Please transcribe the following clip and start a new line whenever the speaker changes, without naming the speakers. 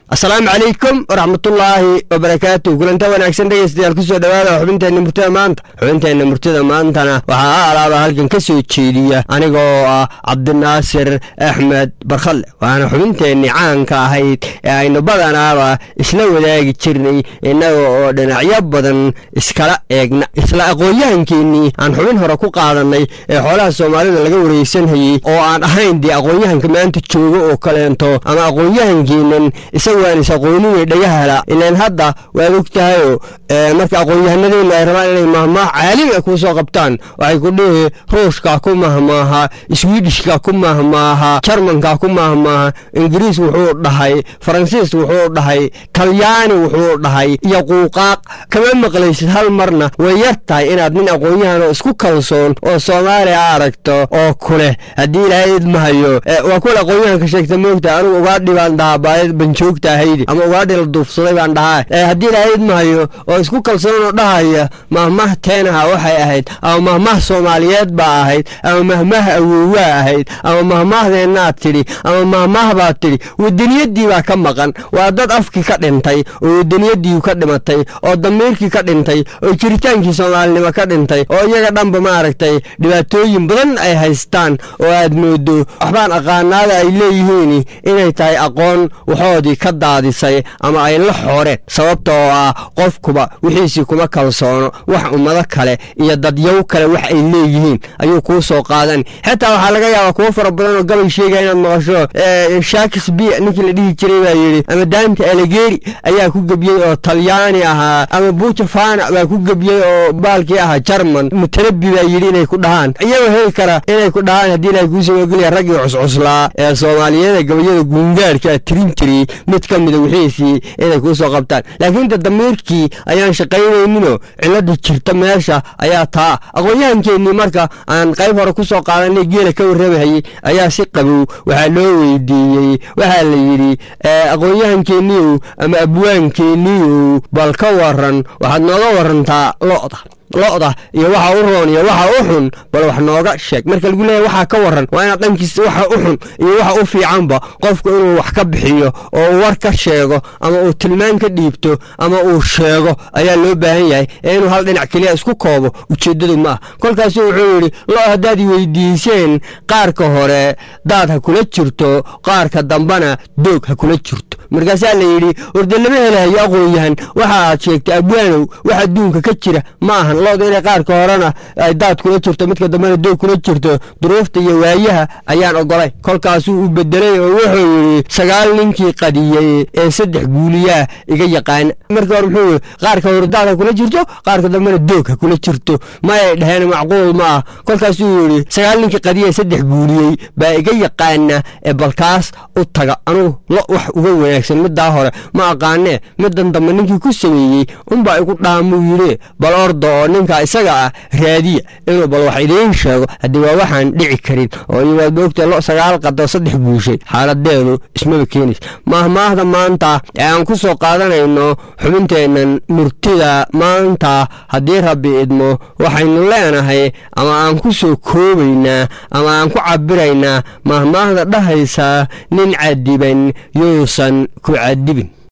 asalaamu calaykum waraxmatullaahi wabarakaatu kulanta wanaagsan dhegeystayaal kusoo dhawaada xubinteenna murtida maanta xubinteenna murtida maantana waxaa alaaba halkan ka soo jeediya aniga oo ah cabdinaasir axmed barkhalle waana xubinteenni caanka ahayd ee aynu badanaaba isla wadaagi jirnay innaga oo dhinacyo badan iskala eegna isla aqoon-yahankeenii aan xubin hore ku qaadannay ee xoolaha soomaalida laga wareysanhayey oo aan ahayn dee aqoon-yahanka maanta jooga oo kaleento ama aqoon-yahankeenan waan is aqooninay dhagahala ilaan hadda waad og tahayoo marka aqoon-yahanadeenna ay rabaan inay mahmaah caalami a kuu soo qabtaan waxay ku dhihi ruushka ku mahmaaha swidishka ku mahmaaha jarmanka ku mahmaaha ingiriis wuxuu dhahay faransiis wuxuu dhahay talyaani wuxuu dhahay iyo quuqaaq kama maqlaysid hal marna way yar tahay inaad nin aqoon-yahanoo isku kalsoon oo soomaaliya aragto oo kuleh haddii ilaahay idmahayo waa kuwa aqoon-yahanka sheegta moogta anigu ugaa dhibaan dhahaa baayad banjoogta ama ugaadhi la duufsaday baan dhahaa haddii ilaahay idmahayo oo isku kalsoonoo dhahaya mahmah teenaha waxay ahayd ama mahmah soomaaliyeed baa ahayd ama mahmah awowaa ahayd ama mahmaahdeennaad tidhi ama mahmah baad tidhi wadaniyadii baa ka maqan waa dad afkii ka dhintay oo wadaniyadii ka dhimatay oo damiirkii ka dhintay oo jiritaankii soomaalinimo ka dhintay oo iyaga dhanba maaragtay dhibaatooyin badan ay haystaan oo aad moodo waxbaan aqaanaada ay leeyihiin inay tahay aqoon waxoodii ka daadisay ama ay la xooreen sababta oo ah qofkuba wixiisii kuma kalsoono wax ummado kale iyo dadyaw kale wax ay leeyihiin ayuu kuu soo qaadan xitaa waxaa laga yaabaa kuwo fara badan oo gabay sheegaya inaad maqasho shakespeare ninkii la dhihi jiray baa yidhi ama daanta alegeri ayaa ku gebiyey oo talyaani ahaa ama buujafana baa ku gebiyey oo baalkii ahaa jarman mutanabi baa yidhi inay ku dhahaan iyagoo heli kara inay ku dhahaan haddii ilahay kuu saboogeliya raggii cuscuslaa ee soomaaliyada gabayada guungaarhka a tirin jiray mid ka mida wixiisii inay kuu soo qabtaan laakiin de damiirkii ayaan shaqaynayninoo cilada jirta meesha ayaa taa aqoon-yahankeenii marka aan qayb hore ku soo qaadanay geela ka warramahayey ayaa si qabow waxaa loo weydiiyey waxaa la yidhi aqoon-yahankeeniiow ama abwaankeeniiow bal ka waran waxaad nooga warantaa lo'da lo'da iyo waxa u roon iyo waxa u xun bal wax nooga sheeg marka lagu leeyahy waxaa ka waran waa inaad dhankiisa waxa u xun iyo waxa u fiicanba qofku inuu wax ka bixiyo oo uu war ka sheego ama uu tilmaan ka dhiibto ama uu sheego ayaa loo baahan yahay ee inuu hal dhinac keliya isku koobo ujeeddadu ma ah kolkaasu wuxuu yidhi lo haddaad weydiiseen qaarka hore daad ha kula jirto qaarka dambana doog ha kula jirto markaasaa la yidhi warde lama helahayo aqoon-yahan waxa aad sheegtay abwaanow wax adduunka ka jira ma ahan looda inay qaarka horena ay daad kula jirto midka dambena doog kula jirto duruufta iyo waayaha ayaan ogolay kolkaasuu u bedelay oo wuxuu yidhi sagaal ninkii qadiyey ee saddex guuliyaa iga yaqaana markii hore muxuu yidhi qaarka hore daad ha kula jirto qaarka dambena doog ha kula jirto ma ay dhaheen macquul ma ah kolkaasuu yidhi sagaal ninkii qadiyey saddex guuliyey baa iga yaqaana ee balkaas u taga anugu lo wax uga wanaagsan middaa hore ma aqaanee midan dambe ninkii ku sameeyey unbaa igu dhaamuu yidhi bal orda oo ninka isaga ah raadiya inuu bal wax idiin sheego haddii waa waxaan dhici karin oo iyo waad moogtee lo sagaal qado saddex guushay xaaladeedu ismaba keenays maahmaahda maanta ee aan ku soo qaadanayno xubinteennan murtida maanta haddii rabbi idmo waxaynu leenahay ama aan ku soo koobaynaa ama aan ku cabiraynaa maahmaahda dhahaysa nin cadiban yuusan ku cadibin